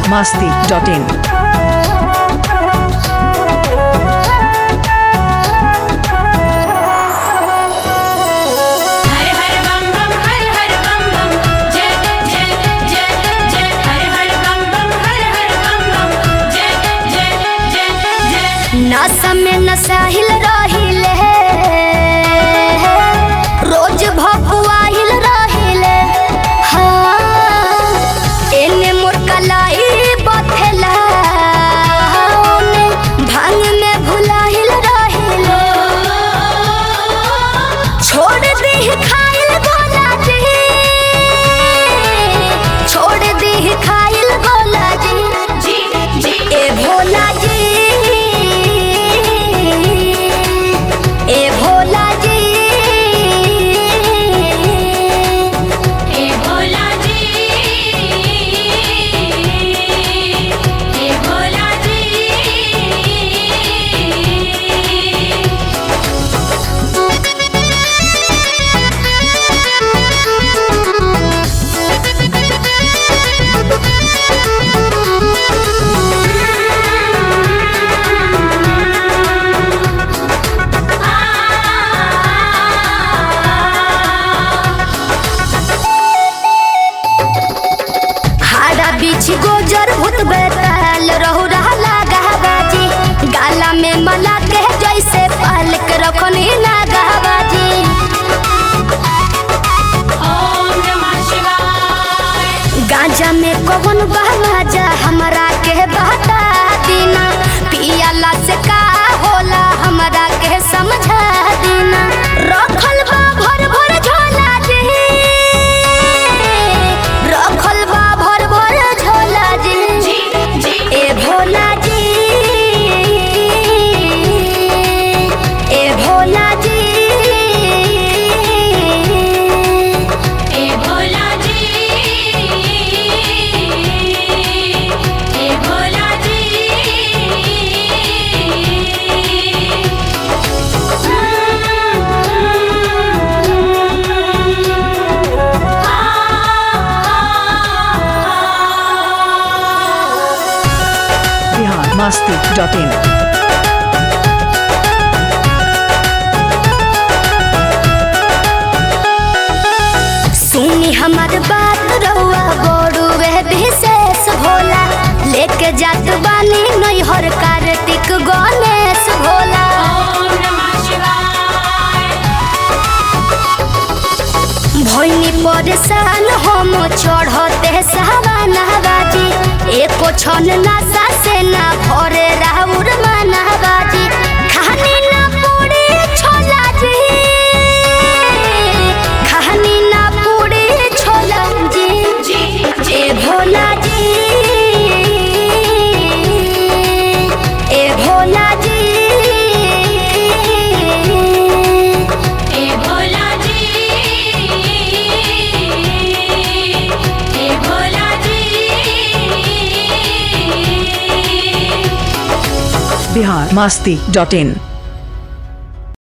masti.in. हर हर बम बम हर हर बम बम जय जय जय जय हर हर बम बम हर हर बम बम जय जय जय जय नशा में नशाहिल रहिले रोज भपुआहिल रहिले हाँ एने मोर कलाई बथेला ओने भांग में भुलाहिल रहिले छोड़ दी खाइल गोला जी छोड़ दी खाइल गोला जी जी जी ए भोला जी ए भोला जी हे भोला जी हे भोला जी हाड़ा बीच गोजर भूत बेताल रहु रहला गहबाजी गाला में मला के जैसे पालक रखनी ना गहबाजी ओम नमः शिवाय गांजा में कौन बहवाजा हमरा के बता दीना पियाला से का होला हमरा के समझा दीना रखल बा भर भर झोला जी रखल बा भर भर झोला जी जी जी ए भोला जी ए भोला जी हे भोला जी हे भोला जी Bihar masti.in. सुनी हमार बात रहुआ बड़ू वह विशेष भोला लेके जात बानी नैहर कार्तिक गणेश भोला ओम नमः शिवाय भैनी परेशान हम चढ़ते सवानाबाजी एको छन नशा से ना भरे राउर मानाबाजी खानी ना पूरी छोला जी खानी ना पूरी छोला जी जी जी ए भोला जी ए भोला जी हे भोला जी हे भोला जी Bihar masti.in.